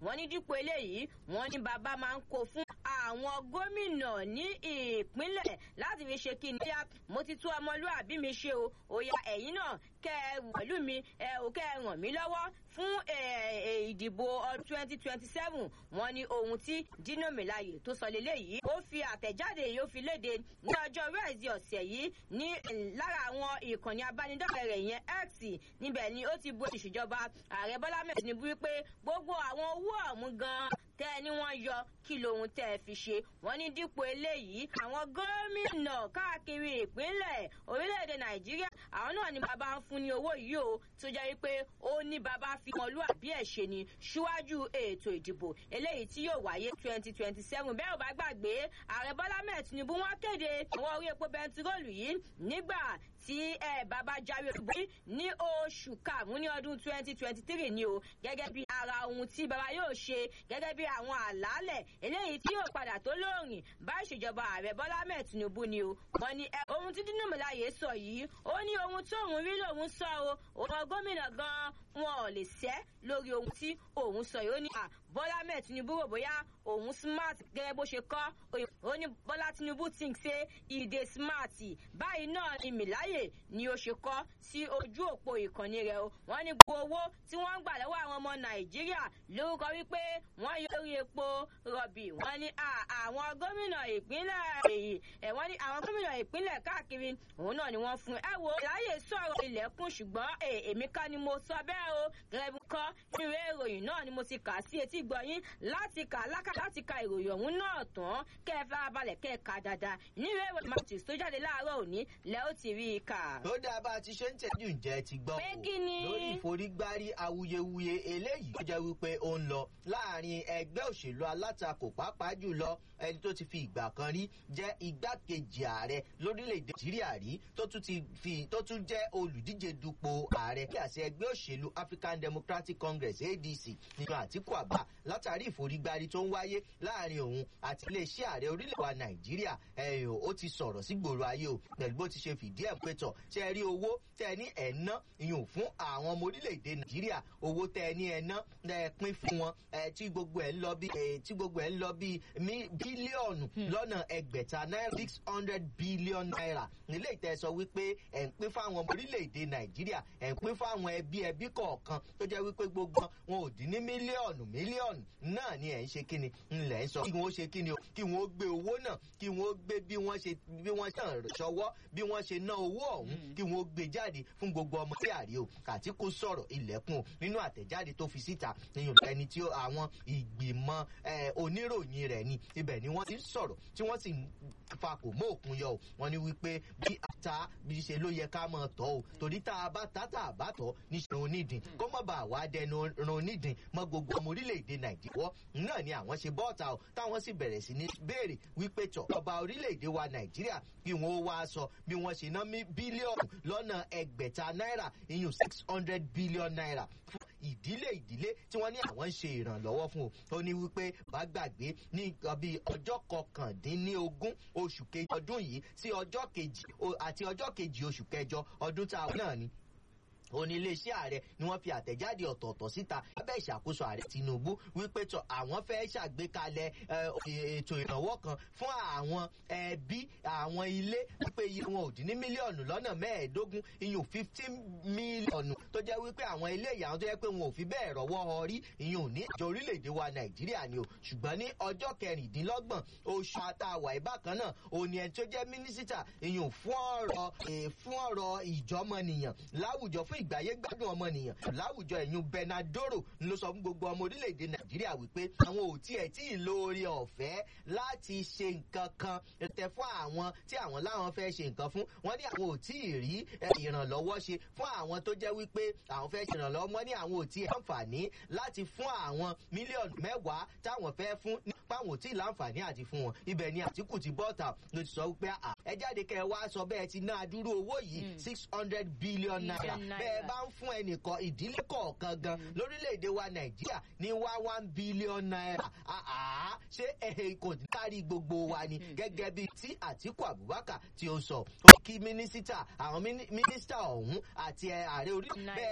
wọ́n ní dípò eléyìí wọ́n ní bàbá máa ń kó fún àwọn gómìnà ní ìpínlẹ̀ láti fi ṣe kí ni yá mo ti tún ọmọlúàbí mi ṣe o òya ẹ̀yin náà kẹ́ ẹ pẹ̀lú mi ẹ ò kẹ́ ẹ ràn mí lọ́wọ́ fún ìdìbò ọdún twenty twenty seven wọ́n ní ohun tí Dino Melaye tó sọ lélẹ́yìí ó fi àtẹ̀jáde yìí ó fi léde ní ọjọ́ rẹ́ẹ̀sì ọ̀sẹ̀ yìí ní lára àwọn ìkànnì abánidọ́rẹ̀ẹ́ rẹ̀ yẹn X níbẹ̀ ni ó ti bu ìṣèjọba ààrẹ Bọ́lá mẹ́rin Tinubu wípé gbogbo àwọn owó ọ̀hún gan-an tẹ́ ẹ ní wọ́n yọ kí lóhun tẹ́ ẹ fi ṣe wọ́n ní dípò eléyìí àwọn gómìnà káàkiri ìpínlẹ̀ orílẹ̀-èdè Nàìjíríà àwọn náà ni bàbá ń fún ní owó yìí o tó jẹ́ wípé ó ní bàbá fi ọmọlúàbí ẹ̀ ṣe ni síwájú ètò ìdìbò eléyìí tí yóò wáyé twenty twenty seven bẹ́ẹ̀ ò bá gbàgbé ààrẹ Bọ́lá mẹ́ẹ̀ Tinubu wọ́n kéde àwọn orí epo bẹntiróòlù yìí nígbà tí ẹ bàbá jáwé olúborí ní oṣù karùn-ún ní ọdún twenty twenty three ni o gẹ́gẹ́ bí ara ohun tí bàbá yóò ṣe gẹ́gẹ́ bí àwọn àlàálẹ̀ eléyìí tí yóò padà tó lóòrìn bá ìṣèjọba ààrẹ Bọ́lá mẹ́ẹ̀ Tinubu ni o wọ́n ní ohun tí Dino Melaye sọ yìí ó ní ohun tóun rí lòun sọ o òun gómìnà gan wọn ò lè sẹ́ lórí ohun tí òun sọ yìí ó ní à Bọ́lá mẹ́ẹ̀ Tinubu rò bóyá òun smart gẹ́gẹ́ bó ṣe kọ́ ó ní Bọ́lá Tinubu think say e dey smart báyìí náà ni Melaye ni ó ṣe kọ́ sí ojú òpó ìkànnì rẹ̀ o wọ́n ní gbogbo owó tí wọ́n ń gbà lọ́wọ́ àwọn ọmọ Nàìjíríà lórúkọ wípé wọ́n yọ orí epo rọ̀bì wọ́n ní àwọn gómìnà ìpínlẹ̀ èyí ẹ̀ wọ́n ní àwọn gómìnà ìpínlẹ̀ káàkiri òun náà ni wọ́n fún ẹ wo láyè sọ̀rọ̀ ilẹ̀kùn ṣùgbọ́n èmi kọ́ ni mo sọ bẹ́ẹ̀ o gẹ́gẹ́ bí kọ́ ìwé ìròyìn náà ni mo ti kà sí etí gbọ̀yìn láti kà lákà láti ka ìròyìn ọ̀hún náà tán kẹ́ ẹ farabalẹ̀ kẹ́ ẹ kà dáadáa níwèé ìròyìn Matthews tó jáde láàárọ̀ òní lẹ́ ó ti rí i kà. tó dáa bá a ti ṣe ń tẹ̀jú ǹjẹ́ ti gbọ́ pé kí ni. lórí ìforígbárí awuyewuye eléyìí tó jẹ́ wípé ó ń lọ láàrin ẹgbẹ́ òṣèlú alátakò pàápàá jùlọ ẹni tó ti fi ìgbà kan rí jẹ́ igbákejì ààrẹ lórílẹ̀‐èdè nàìjíríà rí tó tún ti fi tó tún jẹ́ olùdíje dupò ààrẹ kí àṣẹ ẹgbẹ́ òṣèlú African Democratic Congress ADC nínú Àtíkù Àbá látàrí ìforígbárí tó ń wáyé láàrin òun àti iléeṣẹ́ ààrẹ orílẹ̀ wa nàìjíríà ẹ̀yìn ó ti sọ̀rọ̀ sí gbòòrò ayé o pẹ̀lú bó ti ṣe fìdí ẹ̀ pẹ́tọ̀ ṣe rí owó tẹ́ ẹ ní ẹ̀ ná ìyún fún àwọn ọmọ orílẹ̀-èdè nàìjíríà owó tẹ́ ẹ ní ẹ̀ ná ẹ̀ pín fún wọn ẹ̀ tí gbogbo ẹ̀ ń lọ bí tí gbogbo ẹ̀ ń lọ bí bílíọ̀nù lọ́nà ẹgbẹ̀ta náírà six hundred billion naira nílé ìtẹ́ sọ wípé ẹ̀ ń pín fáwọn ọmọ orílẹ̀-èdè nàìjíríà ẹ̀ ń pín fáwọn ẹbí ẹbí kọ̀ọ̀kan tó jẹ́ wípé gbogbo wọn ò dín ní mílíọ̀nù mílíọ̀nù náà ni ẹ̀ ń ṣe kíni ńlẹ̀ ń sọ kí wọ́n ṣe kíni o kí wọ́n gbé owó náà kí wọ́n gbé bí wọ́n ṣe bí wọ́n ṣàn ṣọwọ́ bí wọ́n ṣe ná owó ọ̀hún kí wọ́n gbé jáde fún gbogbo ọmọ tí àrí o Àtíkù sọ̀rọ̀ ilẹ̀kùn o nínú àtẹ̀jáde tó fi síta nínú ẹni tí àwọn ìgbìmọ̀ oníròyìn rẹ̀ ni ibẹ̀ ni wọ́n ti sọ̀rọ̀ tí wọ́n sì fa kò mọ́ òkun yọ o wọ́n ní wípé bí ata bí ṣe ló yẹ ká máa tọ́ o torí tá a bá tá tá a bá tọ́ níṣẹ́ onídìí kó má bàa wá dẹnu ran onídìí mọ́ gbogbo ọmọ orílẹ̀-èdè Nàìjíríà náà ni àwọn ṣe bọ́ọ̀ta o táwọn sì bẹ̀rẹ̀ sí ní béèrè wípé tọ̀ ọba orílẹ̀-èdè wa Nàìjíríà kí wọ́n wá sọ bí wọ́n ṣe ná bílíọ̀nù lọ́nà ẹgbẹ̀ta náírà iyùn six hundred billion naira fún ìdílé ìdílé tí wọ́n ní àwọn ń ṣe ìrànlọ́wọ́ fún o ó ní wípé bá gbàgbé ní bíi ọjọ́ kọkàndínlógún oṣù kejì ọdún yìí sí ọjọ́ kejì àti ọjọ́ kejì oṣù kẹjọ ọdún tá a wọ́n náà ni òní iléeṣẹ́ ààrẹ ni wọ́n fi àtẹ̀jáde ọ̀tọ̀ọ̀tọ̀ síta lábẹ́ ìṣàkóso ààrẹ Tinubu wípé tọ àwọn fẹ́ ṣàgbékalẹ̀ ètò ìrànwọ́ kan fún àwọn ẹbí àwọn ilé wípé iye wọn ò dín ní mílíọ̀nù lọ́nà mẹ́ẹ̀ẹ́dógún iyùn fifteen mílíọ̀nù tó jẹ́ wípé àwọn ilé ìyàwó tó jẹ́ pé wọn ò fi bẹ́ẹ̀ rọ́wọ́ ọrí iyùn ní ìjọ orílẹ̀-èdè wa Nàìjíríà ni o ṣùgbọ́n ní ọjọ́ kẹrìndínlọ́gbọ̀n oṣù àtàwà ìbákan náà òní ẹni tó jẹ́ mínísítà iyùn fún ọ̀rọ̀ fún ọ̀rọ̀ ìjọmọnìyàn láwùjọ fún ìgbáyé gbádùn ọmọnìyàn láwùjọ ẹ̀yún Bernadoro ló sọ fún gbogbo ọmọ orílẹ̀-èdè Nàìjíríà wípé àwọn ò tiẹ̀ tí ì lo oore ọ̀fẹ́ láti ṣe nǹkan kan tẹ fún àwọn tí àwọn láwọn fẹ́ ṣe nǹkan fún wọn ní àwọn ò tí ì rí ìrànlọ́wọ́ ṣe fún àwọn tó jẹ́ wípé àwọn fẹ́ ṣe ìrànlọ́wọ́ wọn ní àwọn ò tí ì láǹfààní láti fún àwọn mílíọ̀nù mẹ́wàá táwọn fẹ́ fún nípa àwọn ò tí ì láǹfààní àti fún wọn ibẹ̀ ni Àtíkù ti bọ́ta ló ti sọ wípé ẹ jáde kẹ́ ẹ wá sọ bẹ́ẹ̀ ti ná adúrú owó yìí six hundred billion naira bẹ́ẹ̀ bá ń fún ẹnìkan ìdílé kọ̀ọ̀kan gan lórílẹ̀‐èdè wa nàìjíríà ní wá one billion naira ṣé kò ní kárí gbogbo wa ni gẹ́gẹ́ bí tí àtíkù abubakar tí ó sọ ó kí mínísítà àwọn mínísítà ọ̀hún àti ààrẹ orí bẹ́ẹ̀